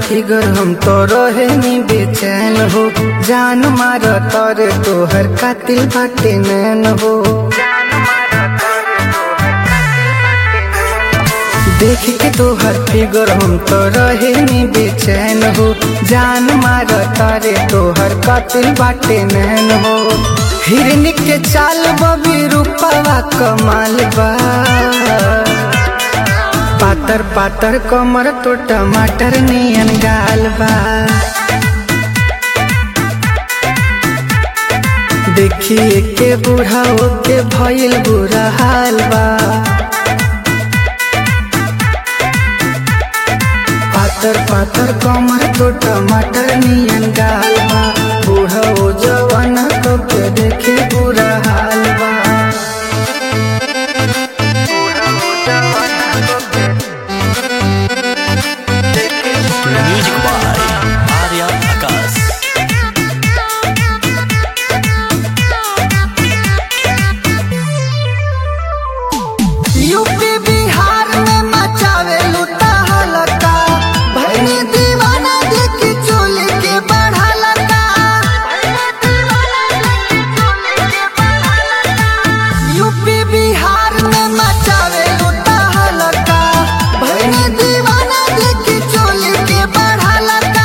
figure हम तो रहे नी बेचैन हो जान मार तर तोहर कातिल बाटे नैन हो देख के तोहर फिगर हम तो रहे नी बेचैन हो जान मार तारे तोहर कातिल बाटे नैन हो हिरनी के चाल बबी रूपवा कमाल बा पातर पातर कमर तो टमाटर नियन गाल बा देखिए के बूढ़ा के भइल बुरा हाल बा पातर पातर कमर तो टमाटर नियन गाल बा बूढ़ा ओ जवाना को के देखे बुरा हाल बा music by Arya Akash UP Bihar में मचावे लूटा हलका भैनी दीवाना देखी चोली के बढ़ा लगा यूपी बिहार में मचावे लूटा हलका भैनी दीवाना देखी चोली के बढ़ा लगा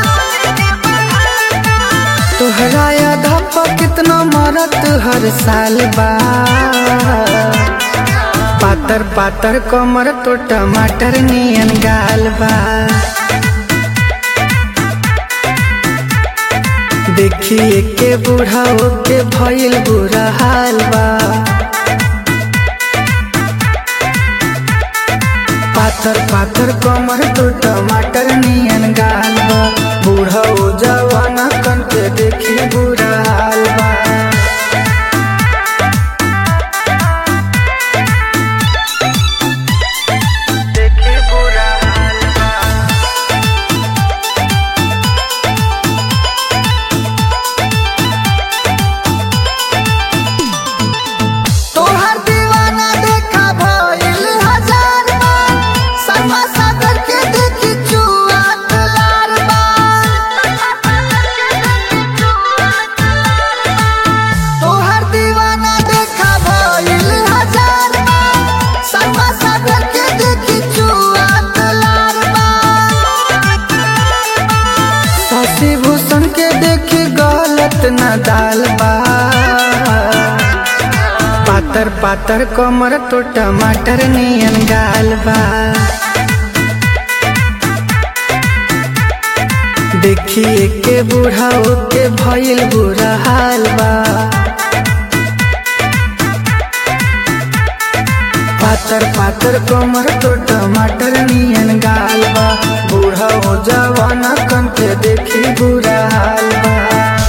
तोहरा आधा पर कितना मरत हर साल बा पातर पातर कमर तो टमाटर नियन गाल बा देखिए के बूढ़ा के भइल बुरा हाल बा पातर पातर कमर तो टमाटर नियन गाल बा बूढ़ा ओ जवाना कन के देखी बुरा हाल बा देखी बुरा हाल बा तोहर दीवाना देखा भइल हजार बार समा सागर के देखी चुआ तलार तोहर दीवाना देखा भइल हजार बार समा सागर के देखी चुआ तलार शशि भूषण के देखी गलत न दाल बा पातर पातर कमर तो टमाटर नियन गाल बा देखिए के बूढ़ा के भइल बुरा हाल बा पातर पातर कमर तो टमाटर नियन गाल बा बूढ़ा हो जवाना कन के देखी बुरा हाल बा